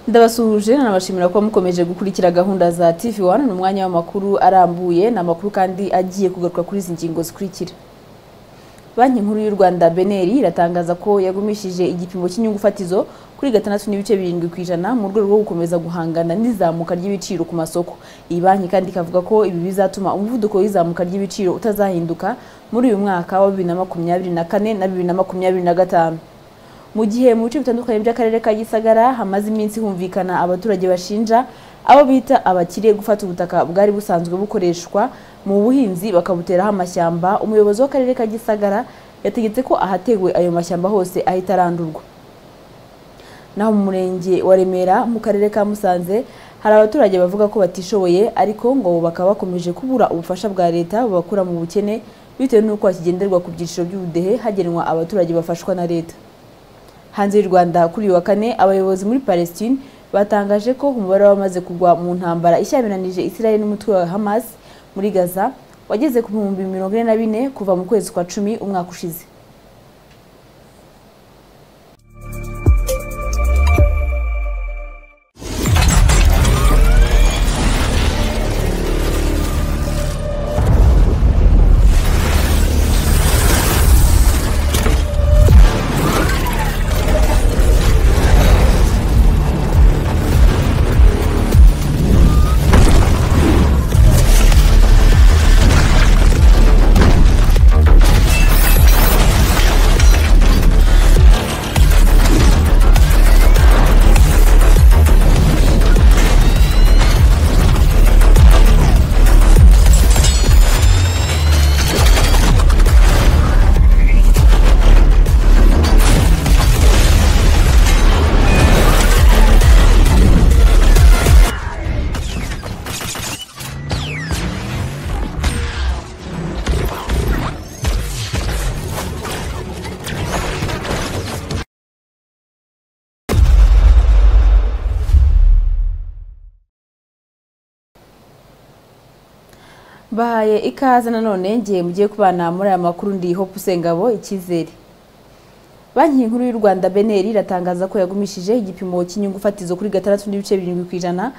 ndabasuhuje nanabashimira kuba mukomeje gukurikira gahunda za tv wani ni umwanya w'amakuru arambuye ni amakuru kandi agiye kugaruka kuri izi ngingo zikurikira banki nkuru y'u rwanda beneri iratangaza ko yagumishije igipimo cy'inyungu fatizo kuri gatandatu n'ibice birindwi ku ijana mu rwego rwo gukomeza guhangana n'izamuka ry'ibiciro ku masoko iyi banki kandi ikavuga ko ibi bizatuma umuvuduko w'izamuka ry'ibiciro utazahinduka muri uyu mwaka wa bibiri na makumyabiri na kane na bibiri na makumyabiri na gatanu mu gihe mu bice bitandukanye by'akarere ka gisagara hamaze iminsi humvikana abaturage bashinja abo bita abakire gufata ubutaka bwari busanzwe bukoreshwa mu buhinzi bakabuteraho amashyamba umuyobozi w'akarere ka gisagara yategetse ko ahatewe ayo mashyamba hose ahita arandurwa naho mu murenge wa remera mu karere ka musanze hari abaturage bavuga ko batishoboye ariko ngo bakaba bakomeje kubura ubufasha bwa leta bubakura mu bukene bitewe n'uko hakigenderwa ku byiciro by'ubudehe hagenwa abaturage bafashwa na leta hanze y'u rwanda kuri uyu wa kane abayobozi muri palestine batangaje ko umubare w'abamaze kugwa mu ntambara ishyamiranyije israel n'umutwe wa hamas muri gaza wageze ku bihumbi mirongo ine na bine kuva mu kwezi kwa cumi umwaka ushize bahaye ikaze nanone ngiye mugiye kubana muri aya makuru ndi hope usengabo icyizere banki nkuru y'u rwanda beneri iratangaza ko yagumishije igipimo cy'inyungu fatizo kuri gatandatu n'ibice birindwi ku ijana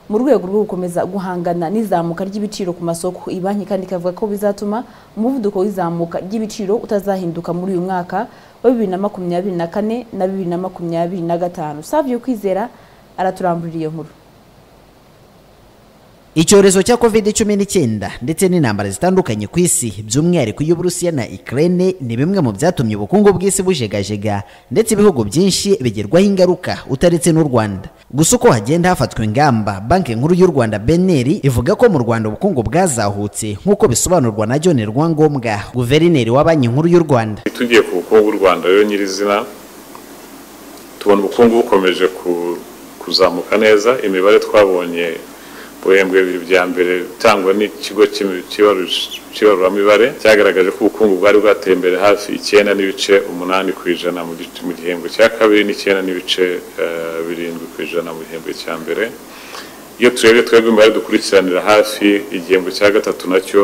mu rwego rwo gukomeza guhangana n'izamuka ry'ibiciro ku masoko iyi banki kandi ikavuga ko bizatuma umuvuduko w'izamuka ry'ibiciro utazahinduka muri uyu mwaka wa bibiri na makumyabiri na kane na bibiri na makumyabiri na gatanu savio kwizera araturambura iyo nkuru icyorezo cya covid cumi n'icyenda ndetse n'intambara zitandukanye ku isi by'umwihariko iy'uburusiya na ukraine ni bimwe mu byatumye ubukungu bw'isi bujegajega ndetse ibihugu byinshi bigerwaho ingaruka utaretse n'u rwanda gusa uko hagenda hafatwa ingamba banki nkuru y'u rwanda beneri ivuga ko mu rwanda ubukungu bwazahutse nk'uko bisobanurwa na john rwangombwa guverineri wa banki nkuru y'u rwanda tugiye ku bukungu bw'u rwanda rero nyirizina tubona ubukungu bukomeje ku- kuzamuka neza imibare twabonye ibihembwe bibiri bya mbere bitangwa n'ikigo cy'imi- cy'ibarus- cy'ibaruramibare cyagaragaje ko ubukungu bwari bwateye imbere hafi icyenda n'ibice umunani ku ijana mu gice- mu gihembwe cya kabiri n'icyenda n'ibice eh, birindwi ku ijana mu gihembwe cya mbere iyo turebye twebwe imibare dukurikiranira hafi igihembwe cya gatatu nacyo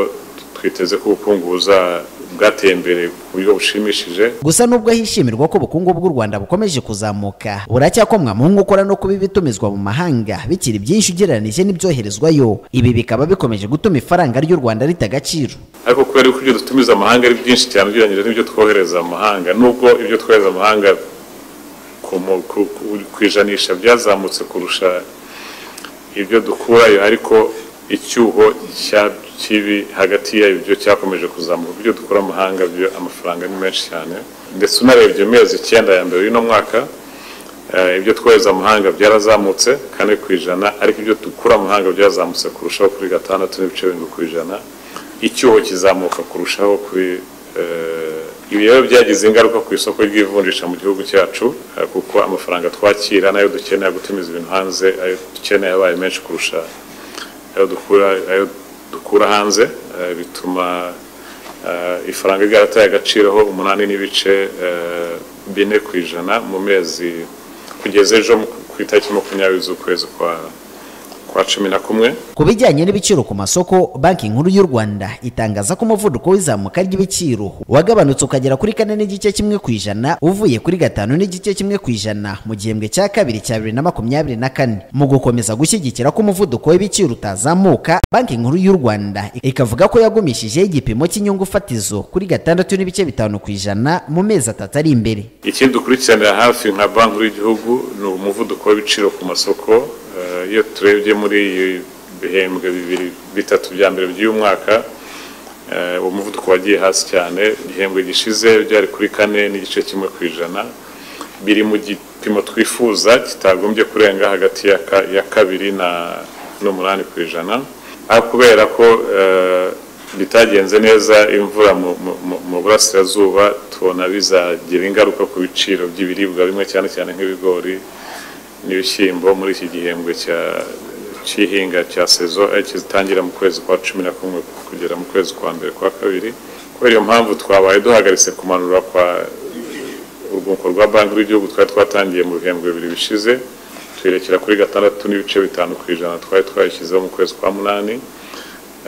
twiteze ko ubukungu buza- bwateye imbere ku buryo bushimishije gusa nubwo hishimirwa ko ubukungu bw'u rwanda bukomeje kuzamuka buracyakomwa mu nkokora no kuba ibitumizwa mu mahanga bikiri byinshi ugereranije n'ibyoherezwayo ibi bikaba bikomeje gutuma ifaranga ry'u rwanda rita agaciro ariko kubera yuko ibyo dutumiza amahanga ari byinshi cyane ugereranyije n'ibyo twohereza amahanga nubwo ibyo twohereza amahanga ku mu- ku- ku- ku ijanisha byazamutse kurusha ibyo dukurayo ariko icyuho cya- kibi hagati y'ibyo cyakomeje kuzamuka ibyo dukura amahanga byo amafaranga ni menshi cyane ndetse unarebye mu mezi icyenda ya mbere y'uno mwaka eh, ibyo twohereza amahanga byarazamutse kane ku ijana ariko ibyo dukura amahanga byazamutse kurushaho kuri gatandatu n'ibice birindwi ku ijana icyuho kizamuka kurushaho kuri eh, ibi rero byagize ingaruka ku isoko ry'ivunjisha mu gihugu cyacu eh, kuko amafaranga twakira n'ayo dukeneye gutumiza ibintu hanze ayo dukeneye abaye menshi kurusha ayo dukura ayo dukura hanze eh, bituma eh, ifaranga ryarataye agaciro ho umunani n'ibice eh, bine ku ijana mu mezi kugeza ejo mu- ku itariki makumyabiri z'ukwezi kwa kwa cumi na kumwe ku bijyanye n'ibiciro ku masoko banki nkuru y'u rwanda itangaza ko umuvuduko w'izamuka ry'ibiciro wagabanutse ukagera kuri kane n'igice kimwe ku ijana uvuye kuri gatanu n'igice kimwe ku ijana mu gihembwe cya kabiri cya bibiri na makumyabiri na kane mu gukomeza gushyigikira ko umuvuduko w'ibiciro utazamuka banki nkuru y'u rwanda ikavuga ko yagumishijeho igipimo cy'inyungu fatizo kuri gatandatu n'ibice bitanu ku ijana mu mezi atatu ari imbere ikindi dukurikiranira hafi nka banki y'igihugu ni umuvuduko w'ibiciro ku masoko Eh, iyo turebye muri iyi bihembwe bibiri bitatu bya mbere by'uyu mwaka eh, uwo muvuduko wagiye hasi cyane igihembwe gishize byari kuri kane n'igice kimwe ku ijana biri mu gipimo twifuza kitagombye kurenga hagati ya ka- ya kabiri na n'umunani ku ijana ariko kubera ko eh, bitagenze neza imvura mu- mu- mu- mu burasirazuba tubona bizagira ingaruka ku biciro by'ibiribwa bimwe cyane cyane nk'ibigori n'ibishyimbo muri iki gihembwe cya- cy'ihinga cya sezo eh, kitangira mu kwezi kwa cumi na kumwe kugera mu kwezi kwa mbere kwa kabiri kubera iyo mpamvu twabaye duhagaritse kumanura kwa urwunguko rwa banki rw'igihugu twari twatangiye mu bihembwe bibiri bishize tuyerekera kuri gatandatu n'ibice bitanu ku ijana twari twayishyizeho mu kwezi kwa munani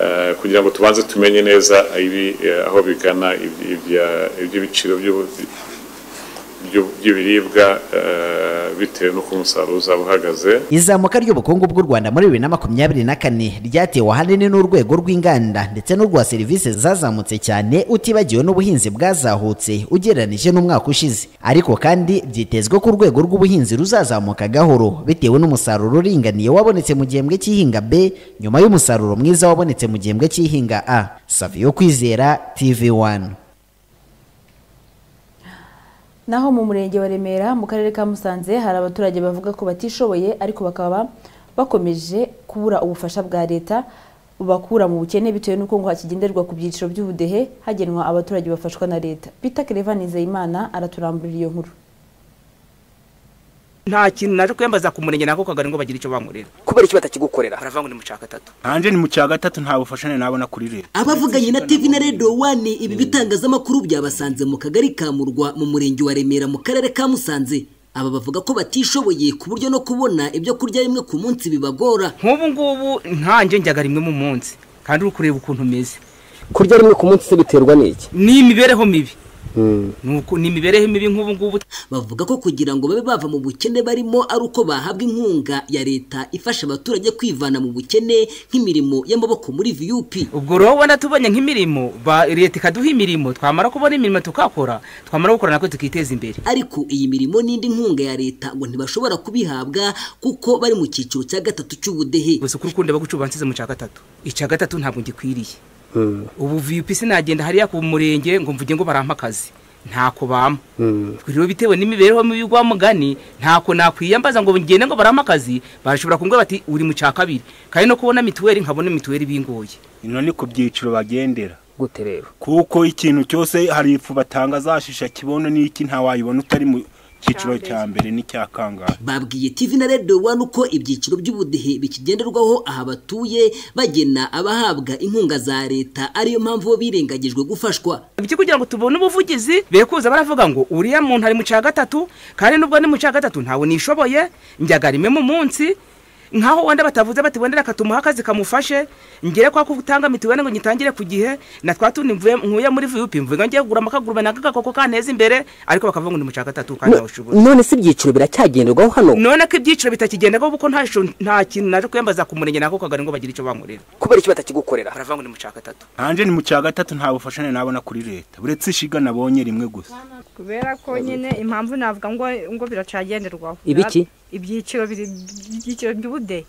eh, kugira ngo tubanze tumenye neza ibi- eh, aho bigana ibya- ibya- iby'ibiciro by'ubu- by'u- by'ibiribwa eh, bitewe n'uko umusaruro uzaba uhagaze izamuka ry'ubukungu bw'u rwanda muri bibiri na makumyabiri na kane ryatewe ahanini n'urwego rw'inganda ndetse n'urwa serivisi zazamutse cyane utibagiwe n'ubuhinzi bwazahutse ugereranije n'umwaka ushize ariko kandi byitezwe ko urwego rw'ubuhinzi ruzazamuka gahoro bitewe n'umusaruro uringaniye wabonetse mu gihembwe cy'ihinga b nyuma y'umusaruro mwiza wabonetse mu gihembwe cy'ihinga a saviyo kwizera tv1 naho mu murenge wa remera mu karere ka musanze hari abaturage bavuga ko batishoboye ariko bakaba bakomeje kubura ubufasha bwa leta bubakura mu bukene bitewe n'uko ngo hakigenderwa ku byiciro by'ubudehe hagenwa abaturage bafashwa na leta peter kerevan nizeyimana araturamburira iyo nkuru nta kintu naje kwiyambaza ku murenge nako kagari ngo bagire icyo bankorera kubera iki batakigukorera baravuga ngo ni mu cya gatatu hanze ni mu cya gatatu nta bufashane nabona kuri leta abavuganye na tv na radio wane ibi bitangazamakuru byabasanze mu kagari ka murwa mu murenge wa remera mu karere ka musanze aba bavuga ko batishoboye ku buryo no kubona ibyo kurya rimwe ku munsi bibagora nk'ubu ngubu ntanjye njyaga rimwe mu munsi kandi uri kureba ukuntu umeze kurya rimwe ku munsi se biterwa n'iki ni imibereho mibi Ni uku- ni imibereho mibi nk'ubu ngubu bavuga ko kugira ngo babe bava mu bukene barimo ari uko bahabwa inkunga ya leta ifasha abaturage kwivana mu bukene nk'imirimo y'amaboko muri vup ubwo rero ubona tubonye nk'imirimo ba- leta ikaduha imirimo twamara kubona imirimo tukakora twamara gukora nako tukiteza imbere ariko iyi mirimo n'indi nkunga ya leta ngo ntibashobora kubihabwa kuko bari mu cyiciro cya gatatu cy'ubudehe gusa ukuri ukunda bagucubansize mu cya gatatu icya gatatu ntabwo ngikwiriye ubu viyupi sinagenda hariya ku murenge ngo mvuge ngo barampa akazi ntako bampa rero bitewe n'imibereho mibi y'urwa mugani ntako nakwiyambaza ngo ngende ngo barampa akazi bashobora kumbwira bati uri mu cya kabiri kandi no kubona mituweli nkabona mituweli bingoye ino ni ku byiciro bagendera gute rero kuko ikintu cyose hari ifu batanga zashisha kibono n'iki ntawayibona utari mu cyiciro cya mbere n'icya kangahe babwiye tv na radio one uko ibyiciro by'ubudehe bikigenderwaho aha batuye bagena abahabwa inkunga za leta ariyo mpamvu bo birengagijwe gufashwa ibyo kugira ngo tubone ubuvugizi be kuza baravuga ngo uriya muntu ari mu cya gatatu kandi nubwo ni mu cya gatatu ntawe nishoboye njyaga rimwe mu munsi nkaho wenda batavuze bati wenda reka tumuhe akazi kamufashe ngere kwa kutanga mituweli ngo nyitangire ku gihe na twa tundi mvuye- nkuye muri viyupi mvuye ngo ngiye kugura amakagurube naka gakoko kanteza imbere ariko bakavuga ngo ni mu cya gatatu kandi ntawe ushoboye none se ibyiciro biracyagenderwaho hano none ko ibyiciro bitakigendaho kuko nta sho- nta kintu naje kwiyambaza ku murenge nako kagari ngo bagire icyo bankorera kubera iki batakigukorera baravuga ngo ni mu cya gatatu hanze ni mu cya gatatu nta bufashane nabona kuri leta uretse ishiga nabonye rimwe gusa kubera ko nyine impamvu navuga ngo ngo biracagenderwaho Ibiki? ibyiciro biri- ibyiciro by'ubudehe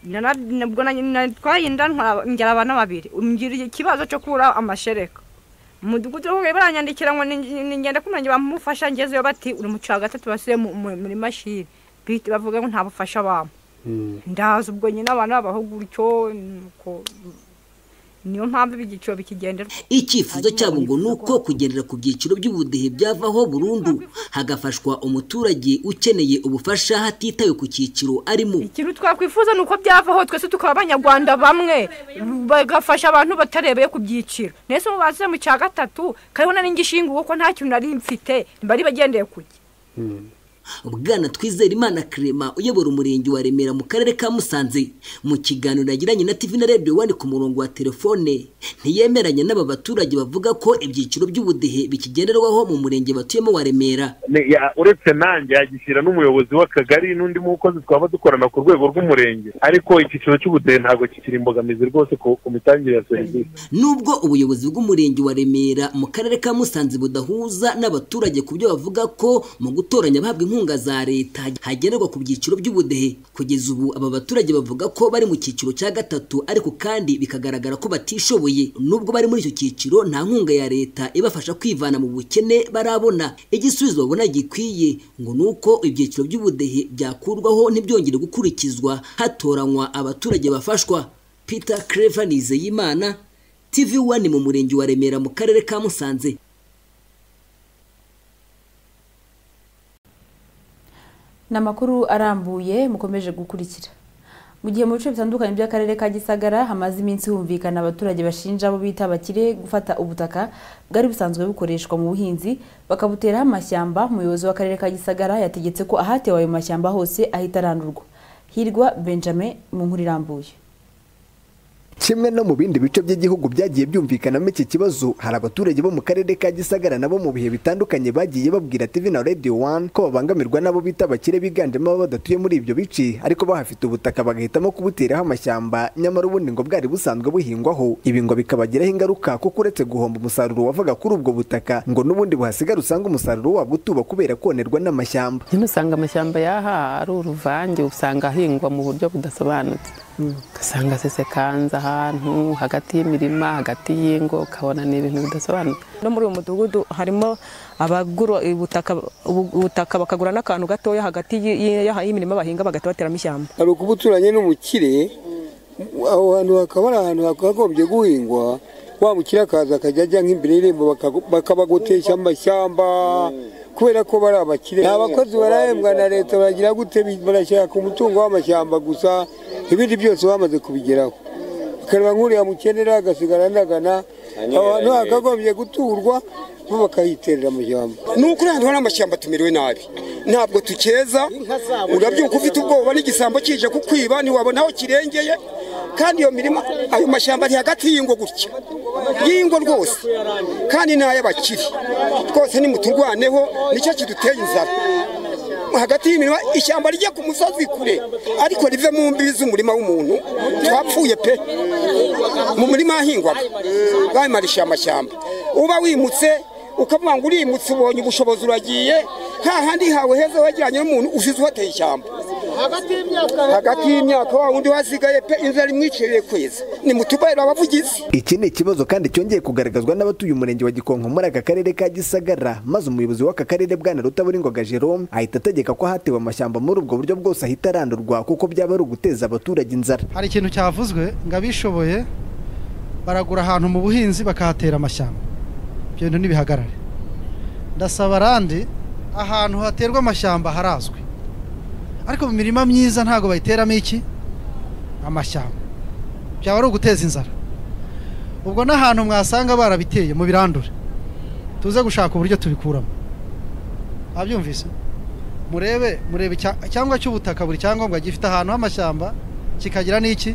Nara- nabwo na- na- twayinda ntwa- ngira abana babiri umbwira ikibazo cyo kubura amashereka umudugudu wo baranyandikira ngo ni- ni- ngende kumurenge bamufasha ngezeyo bati uri mu cya gatatu basubiye mu- mu- muri mashini bihita bavuga ngo nta bufasha bampa ndaza ubwo nyine abana babaho gutyo nuko- niyo mpamvu ibi byiciro bikigenderwa icyifuzo cyabo ngo ni uko kugendera ku byiciro by'ubudehe byavaho burundu hagafashwa umuturage ukeneye ubufasha hatitawe ku cyiciro arimo ikintu twakwifuza ni uko byavaho twese tukaba abanyarwanda bamwe bagafasha abantu batarebeye ku byiciro nese ubu bazize mu cya gatatu kariho na n'ingishinguwe ko nta kintu nari mfite bari bagendeye kujya bwana twizera imana kirema uyobora umurenge wa remera mu karere ka musanze mu kiganiro yagiranye na tv na radio wani ku murongo wa telefone ntiyemeranya n'aba baturage bavuga ko ibyiciro by'ubudehe bikigenderwaho mu murenge batuyemo wa remera Ni- ya- uretse nanjye yagishyira n'umuyobozi w'akagari n'undi mukozi twaba dukorana ku rwego rw'umurenge ariko icyiciro cy'ubudehe ntabwo kikiri imbogamizi rwose ku ku mitangire ya serivisi nubwo ubuyobozi bw'umurenge wa remera mu karere ka musanze budahuza n'abaturage ku byo bavuga ko mu gutoranya abahabwa inkunga za leta hagenerwa ku byiciro by'ubudehe kugeza ubu aba baturage bavuga ko bari mu cyiciro cya gatatu ariko kandi bikagaragara ko batishoboye nubwo bari muri icyo cyiciro nta nkunga ya leta ibafasha kwivana mu bukene barabona igisubizo babona gikwiye ngo ni uko ibyiciro by'ubudehe byakurwaho ntibyongere gukurikizwa hatoranywa abaturage bafashwa peter creva nizeyimana TV One mu murenge wa Remera mu karere ka Musanze ni amakuru arambuye mukomeje gukurikira mu gihe mu bice bitandukanye by'akarere ka gisagara hamaze iminsi humvikana abaturage bashinja abo bita abakire gufata ubutaka bwari busanzwe bukoreshwa mu buhinzi bakabuteraho amashyamba umuyobozi w'akarere ka gisagara yategetse ko ahatewe ayo mashyamba hose ahita arandurwa hirwa benjamin mu nkuru irambuye kimwe no mu bindi bice by'igihugu byagiye byumvikanamo iki kibazo hari abaturage bo mu karere ka gisagara nabo mu bihe bitandukanye bagiye babwira TV na Radio One ko babangamirwa n'abo bita abakire biganjemo abo badatuye muri ibyo bice ariko bahafite ubutaka bagahitamo kubuteraho amashyamba nyamara ubundi ngo bwari busanzwe buhingwaho ibi ngo bikabagiraho ingaruka kuko uretse guhomba umusaruro wavaga kuri ubwo butaka ngo n'ubundi buhasigara usanga umusaruro wabwo utuba kubera konerwa n'amashyamba nyine usanga amashyamba yaha ari uruvange usanga ahingwa mu buryo budasobanutse ugasanga asesekanze ahantu hagati y'imirima hagati y'ingo ukabona ni ibintu bidasobanutse no muri uyu mudugudu harimo abagura ubutaka ubutaka bakagura n'akantu gatoya hagati y'imirima bahinga bagahita bateramo ishyamba hari ukuba uturanye n'umukire aho hantu hakaba ari ahantu hakagombye guhingwa wa mukire akaza akajya ajya nk'imbere y'irembo bakagu- bakabagotesha amashyamba kubera ko bari abakire ni abakozi barahembwa na leta baragira gute bi- barashaka umutungo w'amashyamba gusa ibindi byose bamaze kubigeraho akareba nk'uriya mukenera agasigara anagana aho hantu hakagombye guturwa bo bakahiterera amashyamba ni ukuri ahantu hari amashyamba tumerewe nabi ntabwo tukeza urabyuka ufite ubwoba n'igisambo kije kukwiba ntiwabona aho kirengeye kandi iyo mirima ayo mashyamba ari hagati y'ingo gutya y'ingo rwose kandi ni ay'abakiri twose nimuturwaneho nicyo kiduteye inzara hagati y'imirima ishyamba rijya ku musozi kure ariko rive mu mbibi z'umurima w'umuntu twapfuye pe mu murima ahingwaga bayimarisha amashyamba uba wimutse ukavuga ngo urimutse ubonye ubushobozi uragiye nta handi hawe heza wegeranye n'umuntu usize uhateye ishyamba hagati y'imyaka wa wundi wasigaye pe inzara imwiciriye kweza nimutubarira abavugizi Iki ni ikibazo kandi cyongeye kugaragazwa n'abatuye umurenge wa Gikonko muri aka karere ka Gisagara maze umuyobozi w'aka karere bwana Rutaburingoga Jerome ahita ategeka ko hatewe amashyamba muri ubwo buryo bwose ahita arandurwa kuko byaba ari uguteza abaturage inzara hari ikintu cyavuzwe ngo abishoboye baragura ahantu mu buhinzi bakahatera amashyamba ibyo bintu ntibihagarare ndasaba arandi ahantu haterwa amashyamba harazwi ariko mu mirima myiza ntabwo bayiteramo iki amashyamba byaba ari uguteza inzara ubwo n'ahantu mwasanga barabiteye mu birandure tuze gushaka uburyo tubikuramo abyumvise murebe murebe icya- cyangwa cy'ubutaka buri cyangombwa gifite ahantu h'amashyamba kikagira n'iki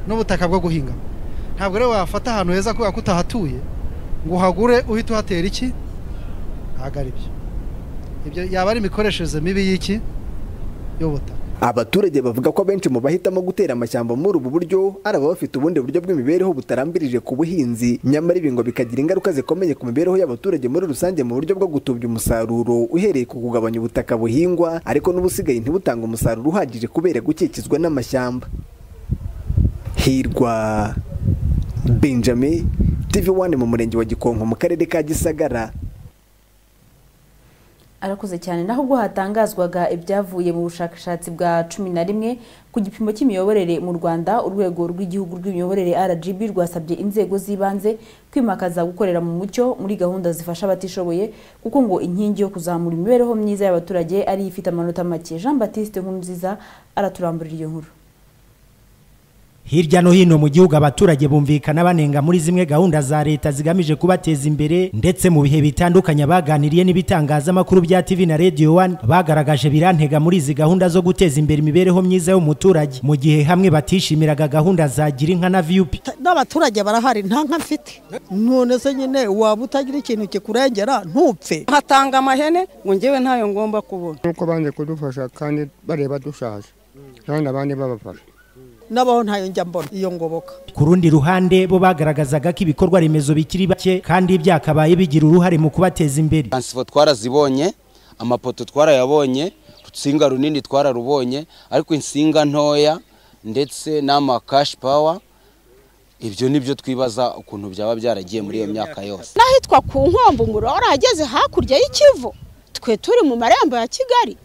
n'ubutaka bwo guhinga ntabwo rero wafata ahantu heza kubera ko utahatuye ngo uhagure uhite uhatera iki ntabwo ari byo ibyo yaba ari imikoreshereze mibi y'iki y'ubutaka abaturage bavuga ko abenshi mu bahitamo gutera amashyamba muri ubu buryo ari ababa bafite ubundi buryo bw'imibereho butarambirije ku buhinzi nyamara ibi ngo bikagira ingaruka zikomeye ku mibereho y'abaturage muri rusange mu buryo bwo gutubya umusaruro uhereye ku kugabanya ubutaka buhingwa ariko n'ubusigaye ntibutanga umusaruro uhagije kubera gukikizwa n'amashyamba hirwa benjamin tv one mu murenge wa gikonko mu karere ka gisagara arakoze cyane naho ubwo hatangazwaga ibyavuye mu bushakashatsi bwa cumi na rimwe ku gipimo cy'imiyoborere mu rwanda urwego rw'igihugu rw'imiyoborere rgb rwasabye inzego z'ibanze kwimakaza gukorera mu mucyo muri gahunda zifasha abatishoboye kuko ngo inkingi yo kuzamura imibereho myiza y'abaturage ari ifite amanota make jean batiste nkurunziza araturamburira iyo nkuru hirya no hino mu gihugu abaturage bumvikana banenga muri zimwe gahunda za leta zigamije kubateza imbere ndetse mu bihe bitandukanye abaganiriye n'ibitangazamakuru bya TV na Radio 1 bagaragaje birantega muri izi gahunda zo guteza imbere imibereho myiza y'umuturage mu gihe hamwe batishimiraga gahunda za Girinka na VUP n'abaturage barahari nta nka mfite none se nyine waba utagira ikintu kikurengera ntupfe hatanga amahene ngo ngewe ntayo ngomba kubona nuko banze kudufasha kandi bareba dushaje kandi abandi babafasha nabaho ntayo njya mbona iyo ngoboka ku rundi ruhande bo bagaragazaga ko ibikorwa remezo bikiri bake kandi byakabaye bigira uruhare mu kubateza imbere transifo twarazibonye amapoto twarayabonye urutsinga runini twararubonye ariko insinga ntoya ndetse n'amakashi pawa ibyo ni byo twibaza ukuntu byaba byaragiye muri iyo myaka yose n'ahitwa ku nkombe umuriro warahageze hakurya y'ikivu twe turi mu marembo ya kigali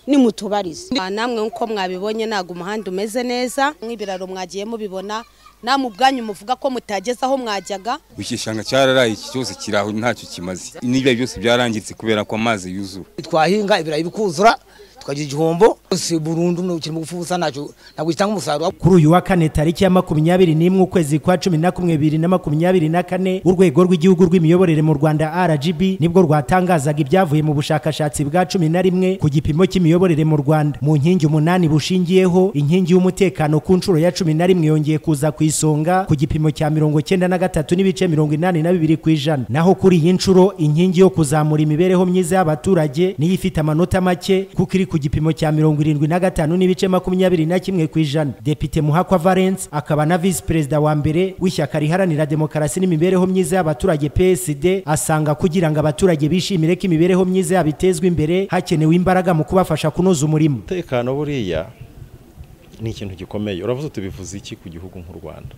ni mutubarize namwe nk'uko mwabibonye ntabwo umuhanda umeze neza nk'ibiraro mwagiye mubibona namwe ubwanyu muvuga ko mutageze aho mwajyaga iki gishanga cyararaye iki cyose kiri aho ntacyo kimaze n'ibyo byose byarangitse kubera ko amazi yuzura twahinga ibirayi bikuzura tukagira igihombo si burundu ukiri mu gufu busa ntacyo ntabwo gitanga umusaruro kuri uyu wa kane tariki ya makumyabiri n'imwe ukwezi kwa cumi na kumwe bibiri na makumyabiri na kane urwego rw'igihugu rw'imiyoborere mu rwanda rgb nibwo rwatangazaga ibyavuye mu bushakashatsi bwa cumi na rimwe ku gipimo cy'imiyoborere mu rwanda mu nkingi umunani bushingiyeho inkingi y'umutekano ku nshuro ya cumi na rimwe yongeye kuza ku isonga ku gipimo cya mirongo cyenda na gatatu n'ibice mirongo inani na bibiri ku ijana naho kuri iyi nshuro inkingi yo kuzamura imibereho myiza y'abaturage niyo ifite amanota make kuko iri ku gipimo cya mirongo irindwi na gatanu n'ibice makumyabiri na kimwe ku ijana depite muhakwa valence akaba na visi perezida wa mbere w'ishyaka riharanira demokarasi n'imibereho myiza y'abaturage psd asanga kugira ngo abaturage bishimire ko imibereho myiza yabo itezwa imbere hakenewe imbaraga mu kubafasha kunoza umurimo umutekano buriya ni ikintu gikomeye uravuze tubivuze iki ku gihugu nk'u rwanda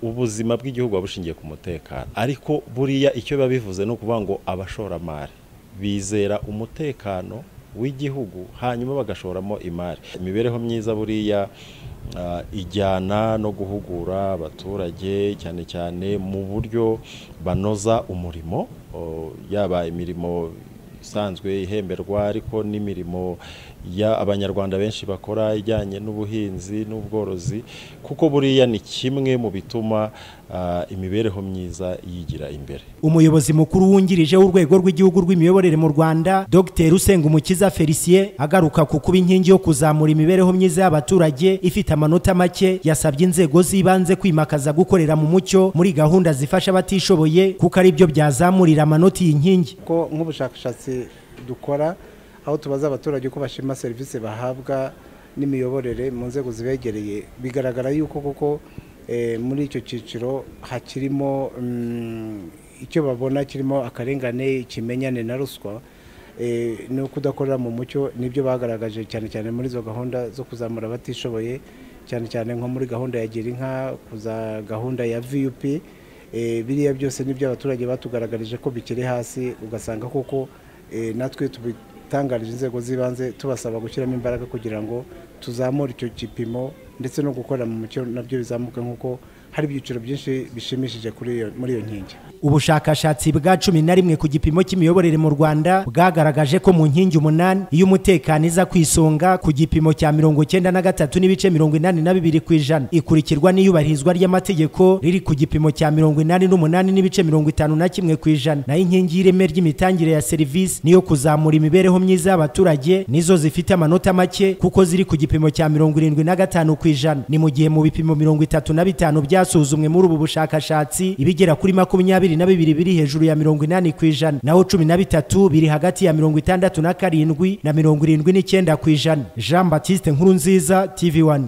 ubuzima bw'igihugu buba bushingiye ku mutekano ariko buriya icyo biba bivuze ni ukuvuga ngo abashoramari bizera umutekano w'igihugu hanyuma bagashoramo imari imibereho myiza buriya ijyana no guhugura abaturage cyane cyane mu buryo banoza umurimo yaba imirimo isanzwe ihemberwa ariko n'imirimo abanyarwanda benshi bakora ijyanye n'ubuhinzi n'ubworozi kuko buriya ni kimwe mu bituma imibereho myiza yigira imbere umuyobozi mukuru wungirije w'urwego rw'igihugu rw'imiyoborere mu rwanda dr usengumukiza felicien agaruka ku kuba inkingi yo kuzamura imibereho myiza y'abaturage ifite amanota make yasabye inzego z'ibanze kwimakaza gukorera mu mucyo muri gahunda zifasha abatishoboye kuko ari byo byazamurira amanota iyi nkingi ko nk'ubushakashatsi dukora aho tubaza abaturage uko bashima serivisi bahabwa n'imiyoborere mu nzego zibegereye bigaragara yuko koko muri icyo cyiciro hakirimo icyo babona kirimo akarengane ikimenyane na ruswa no kudakorera mu mucyo nibyo bagaragaje cyane cyane muri izo gahunda zo kuzamura abatishoboye cyane cyane nko muri gahunda ya gira inka kuza gahunda ya vup biriya byose nibyo abaturage batugaragarije ko bikiri hasi ugasanga koko natwe tubitangarije inzego z'ibanze tubasaba gushyiramo imbaraga kugira ngo tuzamure icyo gipimo ndetse no gukorera mu mucyo nabyo bizamuka nk'uko hari ibyiciro byinshi bishimishije muri iyo nkingi ubushakashatsi bwa cumi na rimwe ku gipimo cy'imiyoborere mu rwanda bwagaragaje ko mu nkingi umunani iyo umutekano iza ku isonga ku gipimo cya mirongo cyenda na gatatu n'ibice mirongo inani na bibiri ku ijana ikurikirwa n'iyubahirizwa ry'amategeko riri ku gipimo cya mirongo inani n'umunani n'ibice mirongo itanu na kimwe ku ijana naho inkingi y'ireme ry'imitangire ya serivisi niyo kuzamura imibereho myiza y'abaturage nizo zifite amanota make kuko ziri ku gipimo cya mirongo irindwi na gatanu ku ijana ni mu gihe mu bipimo mirongo itatu na bitanu byasuzumwe muri ubu bushakashatsi ibigera kuri makumyabiri na bibiri biri hejuru ya mirongo inani ku ijana naho cumi na bitatu biri hagati ya mirongo itandatu na karindwi na mirongo irindwi n'icyenda ku ijana jean batiste nkuru nziza tv wani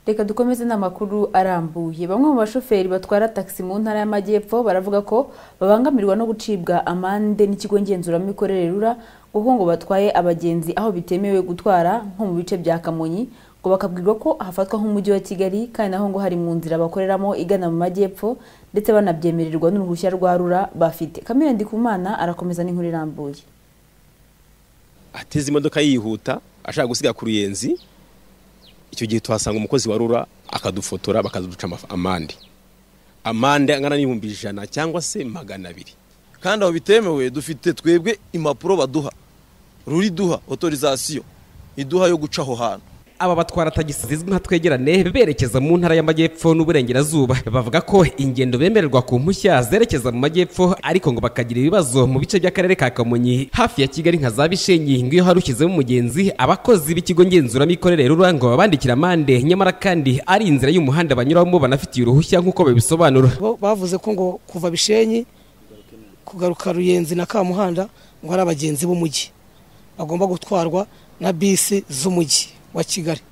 reka dukomeze n'amakuru arambuye bamwe mu bashoferi batwara tagisi mu ntara y'amajyepfo baravuga ko babangamirwa no gucibwa amande n'ikigo ngenzuramikorere rura kuko ngo batwaye abagenzi aho bitemewe gutwara nko mu bice bya kamonyi ngo bakabwirwa ko hafatwa nk'umujyi wa kigali kandi naho ngo hari mu nzira bakoreramo igana mu majyepfo ndetse banabyemererwa n'uruhushya rwa rura bafite kamere ndikumana arakomeza n'inkuru irambuye ateze imodoka yihuta ashaka gusiga ku ruyenzi icyo gihe tuhasanga umukozi wa rura akadufotora bakaduca amande amande angana n'ibihumbi ijana cyangwa se magana abiri kandi aho bitemewe dufite twebwe impapuro baduha ruri duha otorizasiyo iduha yo guca aho hantu aba batwara tagisi zizwi nka twegerane berekeza mu ntara y'amajyepfo n'uburengerazuba bavuga ko ingendo bemererwa ku mpushya zerekeza mu majyepfo ariko ngo bakagira ibibazo mu bice by'akarere ka kamonyi hafi ya kigali nka za bishenyi ngo iyo hari ushyizemo umugenzi abakozi b'ikigo ngenzuramikorere rura ngo babandikira amande nyamara kandi ari inzira y'umuhanda banyuramo banafitiye uruhushya nk'uko babisobanura bo bavuze ko ngo kuva bishenyi kugaruka ruyenzi na kamuhanda ngo ari abagenzi b'umujyi bagomba gutwarwa na bisi z'umujyi wa kigali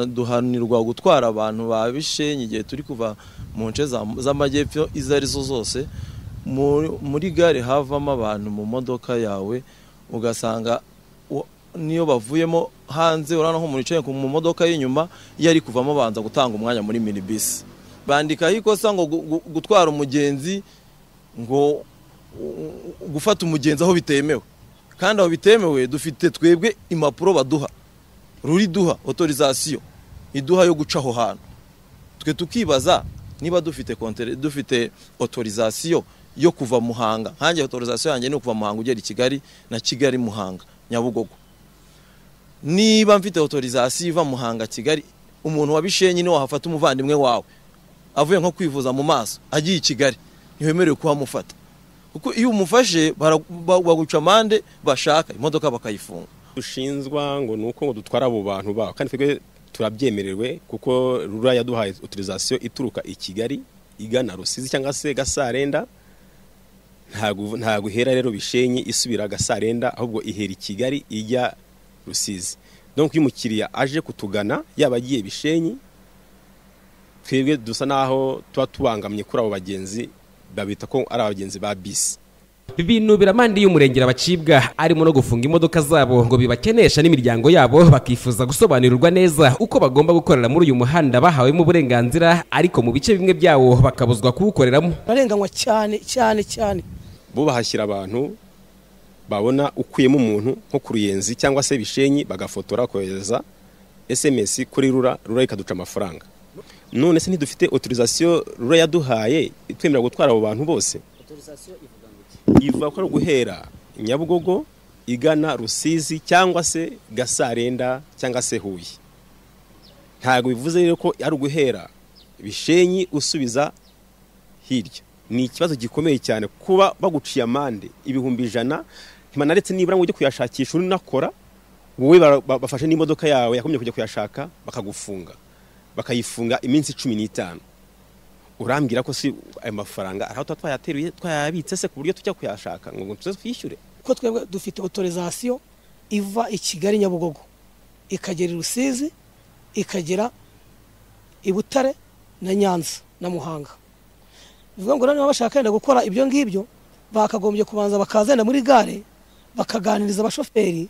duhanirwa gutwara abantu ba bishenyi igihe turi kuva mu nce za- z'amajyepfo izo ari zo zose Mu- muri gare havamo abantu mu modoka yawe ugasanga wa- niyo bavuyemo hanze urabona nk'umuntu yicaye ku- mu modoka y'inyuma iyo ari kuvamo banza gutanga umwanya muri minibisi bandikaho ikosa ngo gu- gu- gutwara umugenzi ngo u- u- gufata umugenzi aho bitemewe kandi aho bitemewe dufite twebwe impapuro baduha ruri duha otorizasiyo iduha yo guca aho hantu twe tukibaza niba dufite kontere dufite otorizasiyo yo kuva muhanga nkange otorizasiyo yanjye ni ukuva muhanga ugera i kigali na kigali muhanga nyabugogo niba mfite otorizasiyo iva muhanga kigali umuntu wa bishenyi niwe wahafata umuvandimwe wawe avuye nko kwivuza mu maso agiye i kigali ntiwemerewe kuhamufata kuko iyo umufashe bara- ba- baguca amande bashaka imodoka bakayifunga dushinzwa ngo ni uko ngo dutwara abo bantu babo kandi twebwe turabyemerewe kuko rura yaduhaye otorizasiyo ituruka i kigali igana rusizi cyangwa se gasarenda ntago ntago ihera rero bishenye isubira gasarenda ahubwo ihera i kigali ijya rusizi donc iyo umukiriya aje kutugana yaba agiye bishenyi twebwe dusa naho tuba tubangamye kuri abo bagenzi babita ko ari abagenzi ba bisi binubira amande y'umurengera bacibwa arimo no gufunga imodoka zabo ngo bibakenesha n'imiryango yabo bakifuza gusobanurirwa neza uko bagomba gukorera muri uyu muhanda bahawemo uburenganzira ariko mu bice bimwe byawo bakabuzwa kuwukoreramo bararenganywa cyane cyane cyane bo bahashyira abantu babona ukuyemo umuntu nko ku ruyenzi cyangwa se bishenyi bagafotora bakohereza SMS kuri rura rura ikaduca amafaranga none se ntidufite otorizasiyo rura yaduhaye itwemerera gutwara abo bantu bose ivuga ko ari guhera nyabugogo igana rusizi cyangwa se gasarenda cyangwa se huye ntabwo bivuze rero ko ari uguhera bishenyi usubiza hirya ni ikibazo gikomeye cyane kuba baguciye amande ibihumbi ijana ntibanaretse nibura ngo ujye kuyashakisha unakora wowe bara- ba- bafashe n'imodoka yawe yakomye kujya kuyashaka bakagufunga bakayifunga iminsi cumi n'itanu urambwira ko si ayo mafaranga araho tuba twayateruye twayabitse se ku buryo tujya kuyashaka ngo ngo tuze twishyure kuko twebwe dufite otorizasiyo iva i kigali nyabugogo ikagera i rusizi ikagera i butare na nyanza na muhanga bivuga ngo niba bashaka wenda gukora ibyo ngibyo bakagombye kubanza bakazenda muri gare bakaganiriza abashoferi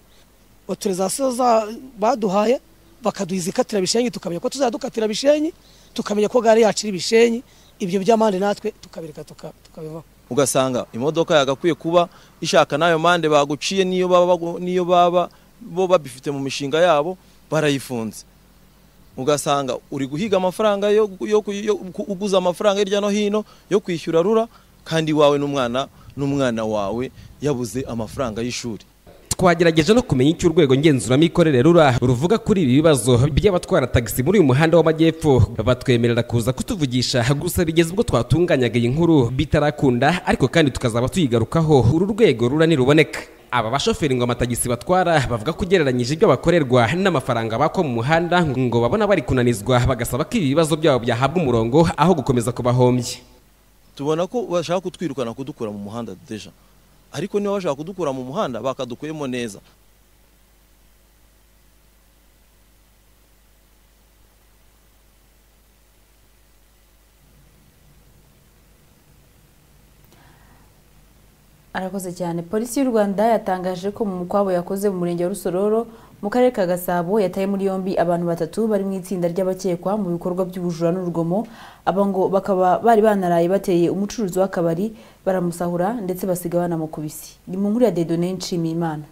otorizasiyo za- baduhaye bakaduha izikatira bishenyi tukamenya ko tuzajya dukatira bishenyi tukamenya ko gare yacu iri bishenyi ibyo by'amande natwe tukabireka tuka- tukabivaho ugasanga imodoka yagakwiye kuba ishaka n'ayo mande baguciye niyo baba bagu- niyo baba bo babifite mu mishinga yabo barayifunze ugasanga uri guhiga amafaranga yo, yo, yo ku- uguza amafaranga hirya no hino yo kwishyura rura kandi wawe n'umwana n'umwana wawe yabuze amafaranga y'ishuri twagerageje no kumenya icyo urwego ngenzuramikorere rura ruvuga kuri ibi bibazo by'abatwara tagisi muri uyu muhanda w'amajyepfo batwemerera kuza kutuvugisha gusa bigeze ubwo twatunganyaga iyi nkuru bitarakunda ariko kandi tukazaba tuyigarukaho uru rwego rura niruboneka aba bashoferi ngo amatagisi batwara bavuga ko ugereranyije ibyo bakorerwa n'amafaranga bakwa mu muhanda ngo babona bari kunanizwa bagasaba ko ibi bibazo byabo byahabwa umurongo aho gukomeza kubahombya tubona ko bashaka kutwirukana kudukura mu muhanda deja ariko niba bashaka kudukura mu muhanda bakadukuyemo neza Arakoze cyane polisi y'u Rwanda yatangaje ko mu mukwabo yakoze mu murenge wa Rusororo mu karere ka Gasabo yataye muri yombi abantu batatu bari mu itsinda ry'abakekwa mu bikorwa by'ubujura n'urugomo aba ngo bakaba bari banaraye bateye umucuruzi w'akabari baramusahura ndetse basiga banamukubise ni mu nkuru ya Dedone Nshimiyimana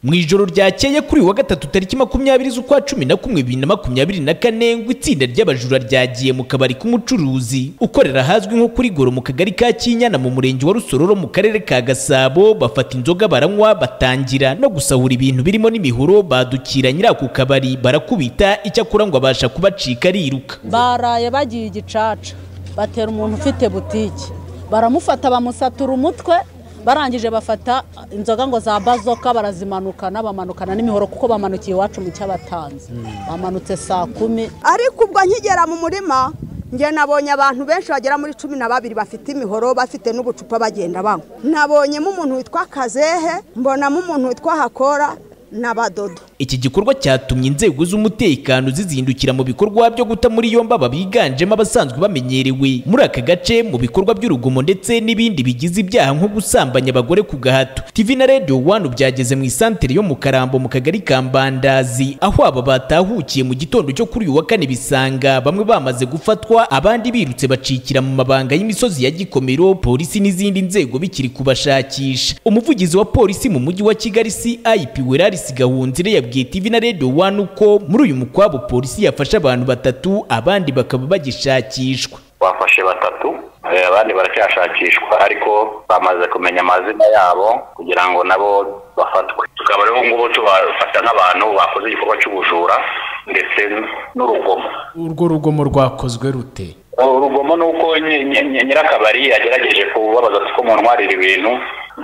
mu ijoro ryakeye kuri uyu wa gatatu tariki makumyabiri z'ukwa cumi na kumwe bibiri na makumyabiri na kane ngo itsinda ry'abajura ryagiye mu kabari k'umucuruzi ukorera ahazwi nko kuri goro mu kagari ka kinyana mu murenge wa rusororo mu karere ka gasabo bafata inzoga baranywa batangira no gusahura ibintu birimo n'imihoro badukira nyirako kabari barakubita icyakora ngo abasha kubacika ariruka baraye bagiye igicaca batera umuntu ufite butike baramufata bamusatura umutwe barangije bafata inzoga ngo za bazoka barazimanukana bamanukana n'imihoro kuko bamanukiye iwacu mu cy'abatanzi bamanutse saa kumi ariko ubwo nkigera mu murima njye nabonye abantu benshi bagera muri cumi na babiri bafite imihoro bafite n'ubucupa bagenda banywa nabonyemo umuntu witwa kazehe mbonamo umuntu witwa hakora n'abadodo Iki gikorwa cyatumye inzego z'umutekano zizindukira mu bikorwa byo guta muri yombi aba biganjemo abasanzwe bamenyerewe muri aka gace mu bikorwa by'urugomo ndetse n'ibindi bigize ibyaha nko gusambanya abagore ku gahato TV na Radio One byageze mu isantere yo mu Karambo mu kagari ka Mbandazi aho aba batahukiye mu gitondo cyo kuri uyu wa kane bisanga bamwe bamaze gufatwa abandi birutse bacikira mu mabanga y'imisozi ya Gikomero polisi n'izindi nzego bikiri kubashakisha umuvugizi wa polisi mu mujyi wa Kigali CIP Weraris Gahunzire ya yabwiye TV na Radio One uko muri uyu mukwabo polisi yafashe abantu batatu abandi bakaba bagishakishwa bafashe batatu eh, abandi baracyashakishwa ariko bamaze kumenya amazina yabo kugira ngo nabo bafatwe tukaba rero ngubu tubafata nk'abantu bakoze igikorwa cy'ubujura ndetse n'urugomo urwo rugomo rwakozwe rute urugomo ni uko nyi- nyi- nyi- nyirakabari yagerageje kubabaza ko muntwarira ibintu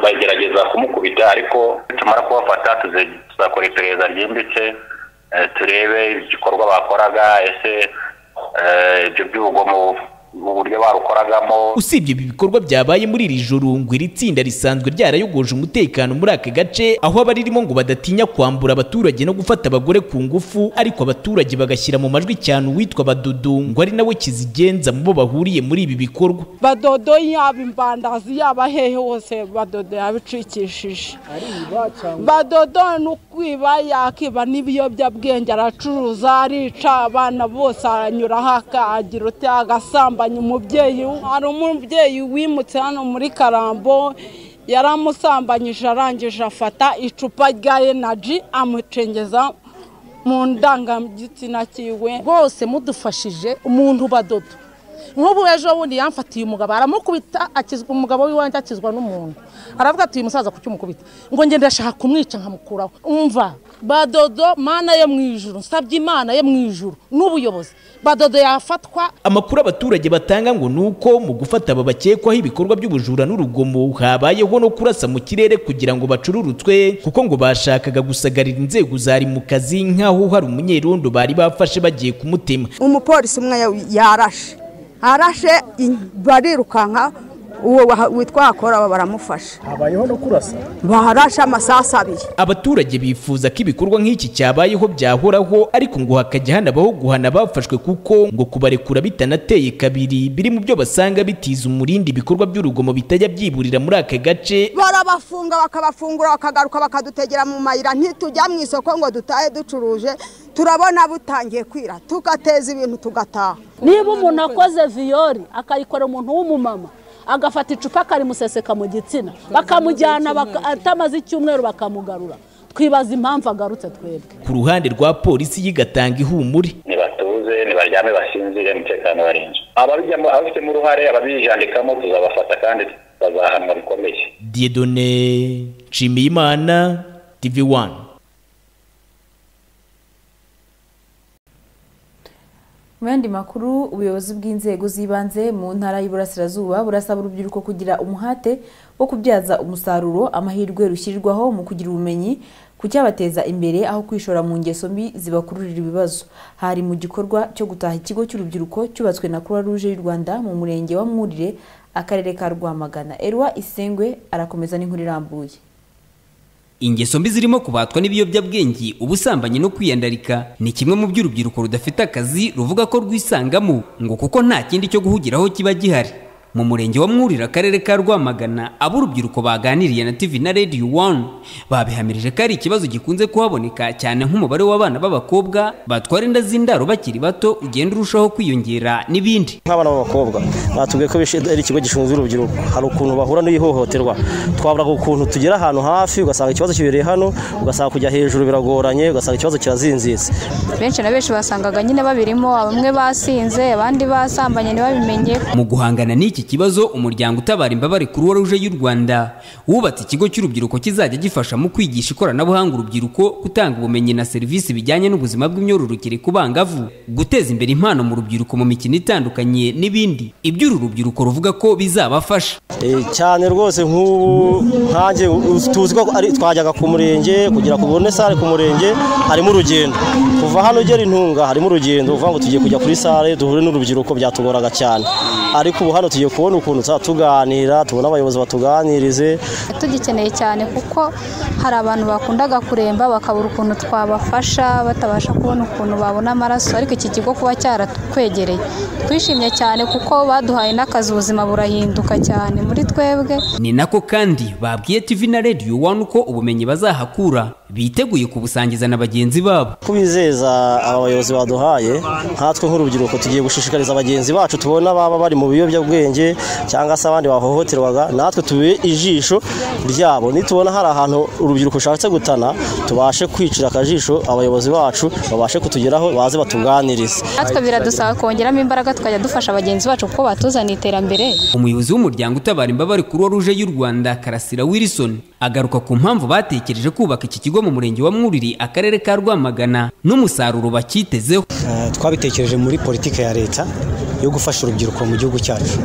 bagerageza kumukubita ariko tumara kubafata tuze- tuzakora iperereza ryimbitse eh, turebe igikorwa bakoraga ese eh, ibyo by'ubugomo uburyo barukoragamo usibye ibi bikorwa byabaye muri iri joro ngo iri tsinda risanzwe ryarayogoje umutekano muri aka gace aho abaririmo ngo badatinya kwambura abaturage no gufata abagore ku ngufu ariko abaturage bagashyira mu majwi cyane uwitwa badudu ngo ari nawe kizigenza mu bo bahuriye muri ibi bikorwa badodo yaba imbandazi yaba hehe hose badodo yabicikishije badodo ni ukwiba yakiba n'ibiyobyabwenge aracuruza arica abana bose aranyuraho akagira uti agasambanya umubyeyi we. hari umubyeyi wimutse hano muri karambo yaramusambanyije arangije afata icupa rya enaji amucengeza mu ndangagitsina cyiwe bose mudufashije umuntu badodo nk'ubu ejo bundi yamfatiye umugabo aramukubita akizwa umugabo w'iwanjye akizwa n'umuntu aravuga ati uyu musaza kuki umukubita ngo ngende ndashaka kumwica nkamukuraho umva badodo mana yo mu ijuru nsabye imana yo mu ijuru n'ubuyobozi badodo yafatwa amakuru abaturage batanga ngo ni uko mu gufata aba bakekwaho ibikorwa by'ubujura n'urugomo habayeho no kurasa mu kirere kugira ngo bacururutswe kuko ngo bashakaga gusagarira inzego zari mu kazi nk'aho hari umunyerondo bari bafashe bagiye kumutema umupolisi umwe yarashe arashe in- barirukanka uwo waha- witwa hakora baramufashe habayeho no kurasa barashe amasasu abiri abaturage bifuza ko ibikorwa nk'iki cyabayeho byahoraho ariko ngo hakajya hanabaho guhana abafashwe kuko ngo kubarekura bitanateye kabiri biri mu byo basanga bitiza umurindi ibikorwa by'urugomo bitajya byiburira muri aka gace barabafunga bakabafungura bakagaruka bakadutegera mu mayira ntitujya mu isoko ngo dutahe ducuruje turabona butangiye kwira tugateza ibintu tugataha niba umuntu akoze viyori akayikorera umuntu w'umumama agafata icupa akarimuseseka mu gitsina bakamujyana baka- atamaze icyumweru bakamugarura twibaza impamvu agarutse twebwe ku ruhande rwa polisi yigatanga ihumure nibatuze nibaryame basinzire umutekano barinzwe ababijyamo ababifitemo uruhare ababijandikamo tuzabafata kandi bazahanwa bikomeye diedone nshimiyimana tv wani Mu yandi makuru ubuyobozi bw'inzego z'ibanze mu ntara y'Iburasirazuba burasaba urubyiruko kugira umuhate wo kubyaza umusaruro amahirwe rushyirirwaho mu kugira ubumenyi ku cyabateza imbere aho kwishora mu ngeso mbi zibakururira ibibazo hari mu gikorwa cyo gutaha ikigo cy'urubyiruko cyubatswe na Croix Rouge y'u Rwanda mu murenge wa Mwurire akarere ka Rwamagana Erwa Isengwe arakomeza n'inkuru irambuye ingeso mbi zirimo kubatwa n'ibiyobyabwenge ubusambanyi no kwiyandarika ni kimwe mu by'urubyiruko rudafite akazi ruvuga ko rwisangamo ngo kuko nta kindi cyo guhugiraho kiba gihari mu murenge wa mwurira akarere ka rwamagana abo urubyiruko baganiriye na tv na radio one babihamirije ko ari ikibazo gikunze kuhaboneka cyane nk'umubare w'abana b'abakobwa batwara inda z'indaro bakiri bato ugenda urushaho kwiyongera n'ibindi nk'abana b'abakobwa batubwiye ko bishe- ari ikigo gishinzwe urubyiruko hari ukuntu bahura n'ihohoterwa twavuga ukuntu tugera ahantu hafi ugasanga ikibazo kibereye hano ugasanga kujya hejuru biragoranye ugasanga ikibazo kirazinzinze benshi na benshi wasangaga nyine babirimo bamwe basinze abandi basambanye ntibabimenye mu guhangana n'iki kibazo umuryango utabara imbabare kuruwa ruje y'u rwanda wubatse ikigo cy'urubyiruko kizajya gifasha mu kwigisha ikoranabuhanga urubyiruko gutanga ubumenyi na serivisi bijyanye n'ubuzima bw'imyororokere ku bangavu guteza imbere impano mu rubyiruko mu mikino itandukanye n'ibindi iby'uru rubyiruko ruvuga ko bizabafasha Eh, cyane rwose nk'ubu nkanjye u- tuzi ko ari- twajyaga ku murenge kugira ku bone sale ku murenge harimo urugendo kuva hano ugera intunga harimo urugendo uvuga ngo tugiye kujya kuri sale duhure n'urubyiruko byatugoraga cyane ariko ubu hano tugiye kubona ukuntu tuzajya tuganira tubona abayobozi batuganirize tugikeneye cyane kuko hari abantu bakundaga kuremba bakabura ukuntu twabafasha batabasha kubona ukuntu babona amaraso ariko iki kigo kuba cyaratwegereye twishimye cyane kuko baduhaye n'akazi ubuzima burahinduka cyane muri twebwe ni nako kandi babwiye tv na radio one ko ubumenyi bazahakura biteguye kubusangiza na bagenzi babo kubizeza aba bayobozi baduhaye nkatwe nk'urubyiruko tugiye gushishikariza bagenzi bacu tubona baba bari mu biyobyabwenge cyangwa se abandi bahohoterwaga natwe tube ijisho ryabo nitubona hari ahantu urubyiruko rushatse gutana tubashe kwicira akajisho abayobozi bacu babashe kutugeraho baze batuganirize natwe biradusaba kongeramo imbaraga tukajya dufasha bagenzi bacu kuko batuzaniye iterambere umuyobozi w'umuryango utabara imbabare kuruwa ruje y'u rwanda karasira wilson agaruka ku mpamvu batekereje kubaka iki kigo mu murenge wa mwuriri akarere ka rwamagana n'umusaruro bakitezeho twabitekereje muri politiki ya leta yo gufasha urubyiruko mu gihugu cyacu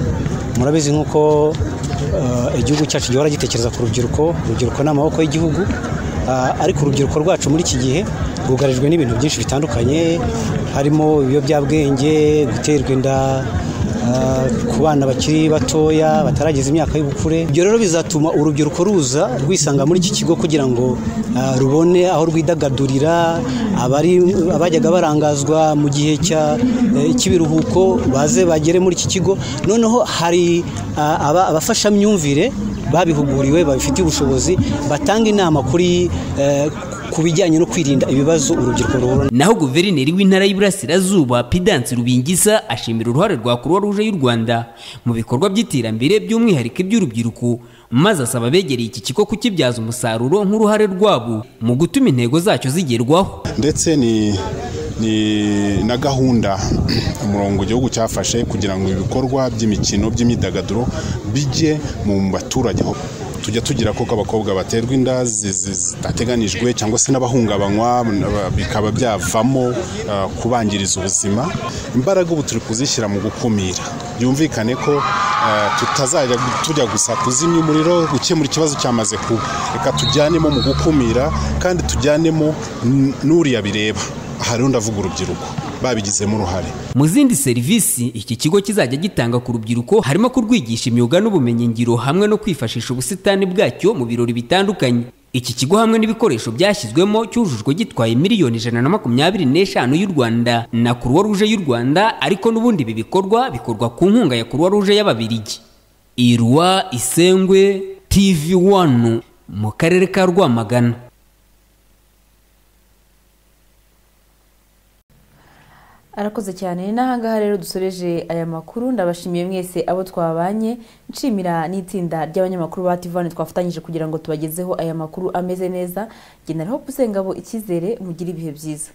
murabizi nk'uko eh, igihugu cyacu gihora gitekereza ku rubyiruko urubyiruko ni amaboko y'igihugu Ah, ariko urubyiruko rwacu muri iki gihe rwugarijwe n'ibintu byinshi bitandukanye harimo ibiyobyabwenge guterwa inda ah, ku bana bakiri batoya batarageza imyaka y'ubukure ibyo rero bizatuma urubyiruko ruza rwisanga muri iki kigo kugira ngo ah, rubone aho rwidagadurira abari abajyaga barangazwa mu gihe cya eh, cy'ibiruhuko baze bagere muri iki kigo noneho hari ah, aba- abafashamyumvire babihuguriwe babifitiye ubushobozi batanga inama kuri eh, ku bijyanye no kwirinda ibibazo urubyiruko ruhura naho guverineri w'intara y'iburasirazuba pidansi rubingisa ashimira uruhare rwa kuruwa ruje y'u rwanda mu bikorwa by'iterambere by'umwihariko iby'urubyiruko maze asaba abegereye iki kigo kukibyaza umusaruro nk'uruhare rwabo mu gutuma intego zacyo zigerwaho ndetse ni ni na gahunda umurongo igihugu cyafashe kugira ngo ibikorwa by'imikino by'imyidagaduro bijye mu baturage aho tujya tugira koko abakobwa baterwa inda zi- zi- zitateganijwe cyangwa se n'abahungabanywa n'aba- bikaba byavamo ah, kubangiriza ubuzima imbaraga ubu turi kuzishyira mu gukumira byumvikane ko ah, tutazajya gu- tujya gusa kuzimya umuriro gukemura ikibazo cyamaze kuba reka tujyanemo mu gukumira kandi tujyanemo n- n'uriya bireba aha rero ndavuga urubyiruko babigizemo uruhare mu zindi serivisi iki kigo kizajya gitanga ku rubyiruko harimo kurwigisha imyuga n'ubumenyingiro hamwe no kwifashisha ubusitani bwacyo mu birori bitandukanye iki kigo hamwe n'ibikoresho byashyizwemo cyujujwe gitwaye miliyoni ijana na makumyabiri n'eshanu y'u rwanda na kuruwa ruje y'u rwanda ariko n'ubundi ibi bikorwa bikorwa ku nkunga ya kuruwa ruje y'ababirigi irwa isengwe tv wanu mu karere ka rwamagana arakoze cyane ni n'ahangaha rero dusoreje aya makuru ndabashimiye mwese abo twabanye nshimira n'itsinda ry'abanyamakuru ba tivani twafatanyije kugira ngo tubagezeho aya makuru ameze neza ngenderaho usengabo icyizere mugire ibihe byiza